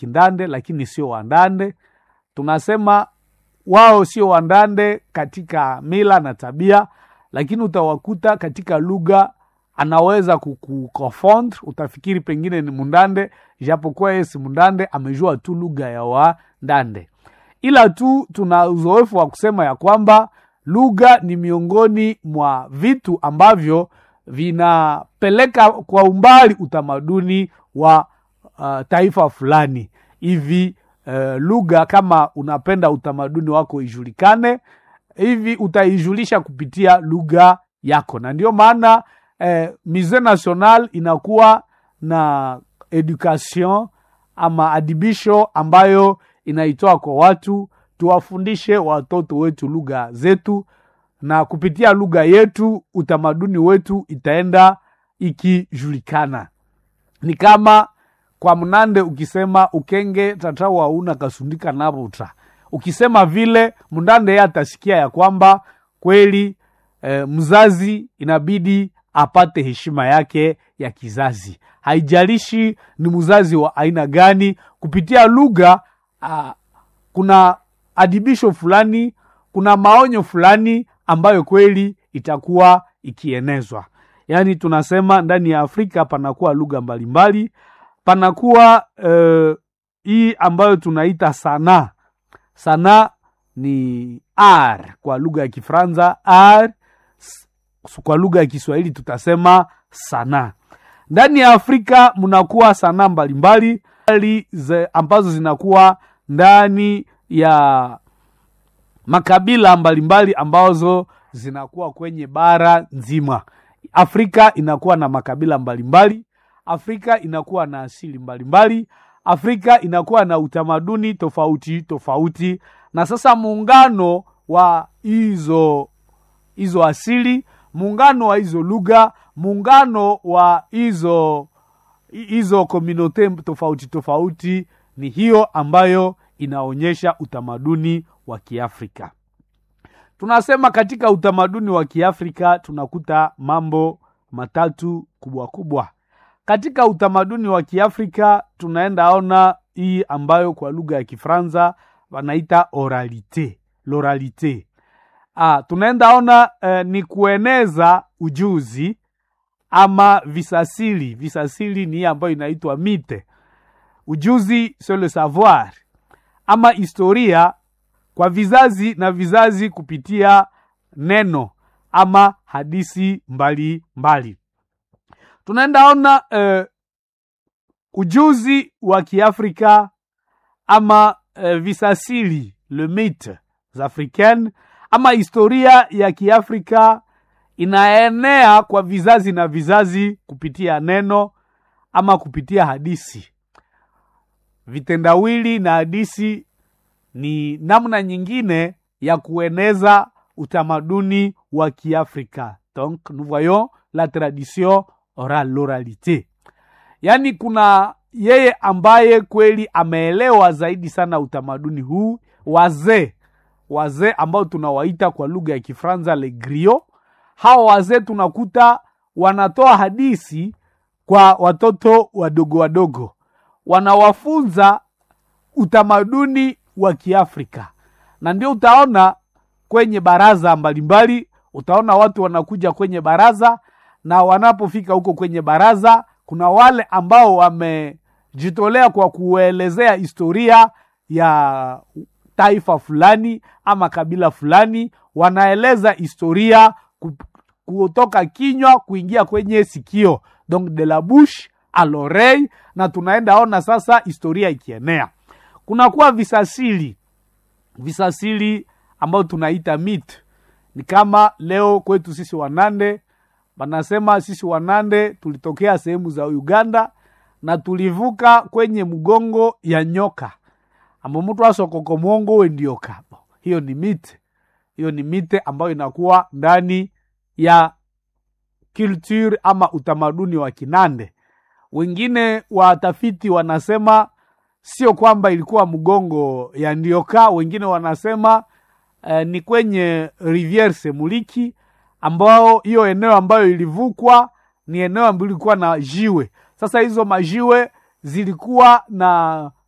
Kindande, lakini sio Wandande. Tunasema wao sio Wandande katika mila na tabia, lakini utawakuta katika lugha anaweza kukuconfond, utafikiri pengine ni Mundande, japokuwa yeye si Mundande, amejua tu lugha ya Wandande. Ila tu tuna uzoefu wa kusema ya kwamba lugha ni miongoni mwa vitu ambavyo vinapeleka kwa umbali utamaduni wa uh, taifa fulani hivi. Uh, lugha kama unapenda utamaduni wako ijulikane hivi, utaijulisha kupitia lugha yako, na ndio maana eh, Musee National inakuwa na education ama adibisho ambayo inaitoa kwa watu, tuwafundishe watoto wetu lugha zetu, na kupitia lugha yetu utamaduni wetu itaenda ikijulikana. Ni kama kwa Mnande ukisema ukenge tata wauna kasundika navuta, ukisema vile Mndande yeye atasikia ya kwamba kweli eh, mzazi inabidi apate heshima yake ya kizazi, haijalishi ni mzazi wa aina gani. Kupitia lugha ah, kuna adibisho fulani, kuna maonyo fulani ambayo kweli itakuwa ikienezwa. Yaani tunasema ndani ya Afrika panakuwa lugha mbalimbali, panakuwa eh, hii ambayo tunaita sanaa. Sanaa ni art kwa lugha ya Kifaransa, art kwa lugha ya Kiswahili tutasema sanaa. Ndani ya Afrika mnakuwa sanaa mbalimbali ambazo zinakuwa ndani ya makabila mbalimbali ambazo zinakuwa kwenye bara nzima. Afrika inakuwa na makabila mbalimbali, Afrika inakuwa na asili mbalimbali, Afrika inakuwa na utamaduni tofauti tofauti, na sasa muungano wa hizo hizo asili muungano wa hizo lugha, muungano wa hizo hizo komunote tofauti tofauti, ni hiyo ambayo inaonyesha utamaduni wa Kiafrika. Tunasema katika utamaduni wa Kiafrika tunakuta mambo matatu kubwa kubwa. Katika utamaduni wa Kiafrika tunaenda ona hii ambayo kwa lugha ya Kifaransa wanaita oralite, loralite. Ah, tunaenda ona eh, ni kueneza ujuzi ama visasili. Visasili ni hii ambayo inaitwa mite. Ujuzi c'est le savoir ama historia kwa vizazi na vizazi kupitia neno ama hadisi mbali mbali. Tunaenda ona eh, ujuzi wa Kiafrika ama eh, visasili le mythe africaine ama historia ya Kiafrika inaenea kwa vizazi na vizazi kupitia neno ama kupitia hadisi. Vitendawili na hadisi ni namna nyingine ya kueneza utamaduni wa Kiafrika. Donc nous voyons la tradition orale, l'oralité. Yaani kuna yeye ambaye kweli ameelewa zaidi sana utamaduni huu, wazee wazee ambao tunawaita kwa lugha ya Kifaransa le griot. Hawa wazee tunakuta wanatoa hadisi kwa watoto wadogo wadogo, wanawafunza utamaduni wa Kiafrika, na ndio utaona kwenye baraza mbalimbali, utaona watu wanakuja kwenye baraza, na wanapofika huko kwenye baraza, kuna wale ambao wamejitolea kwa kuelezea historia ya taifa fulani ama kabila fulani, wanaeleza historia kutoka kinywa kuingia kwenye sikio, donc de la bouche à l'oreille, na tunaenda ona sasa historia ikienea. Kunakuwa visasili, visasili ambayo tunaita myth. Ni kama leo kwetu sisi Wanande, wanasema sisi Wanande tulitokea sehemu za Uganda na tulivuka kwenye mgongo ya nyoka ambo mtu asokoko mwongo we ndio kabo. Hiyo ni mite, hiyo ni mite ambayo inakuwa ndani ya culture ama utamaduni wa Kinande. Wengine watafiti wanasema sio kwamba ilikuwa mgongo ya Ndioka, wengine wanasema eh, ni kwenye Riviere Semuliki, ambao hiyo eneo ambayo ilivukwa ni eneo ambayo ilikuwa na jiwe. Sasa hizo majiwe zilikuwa na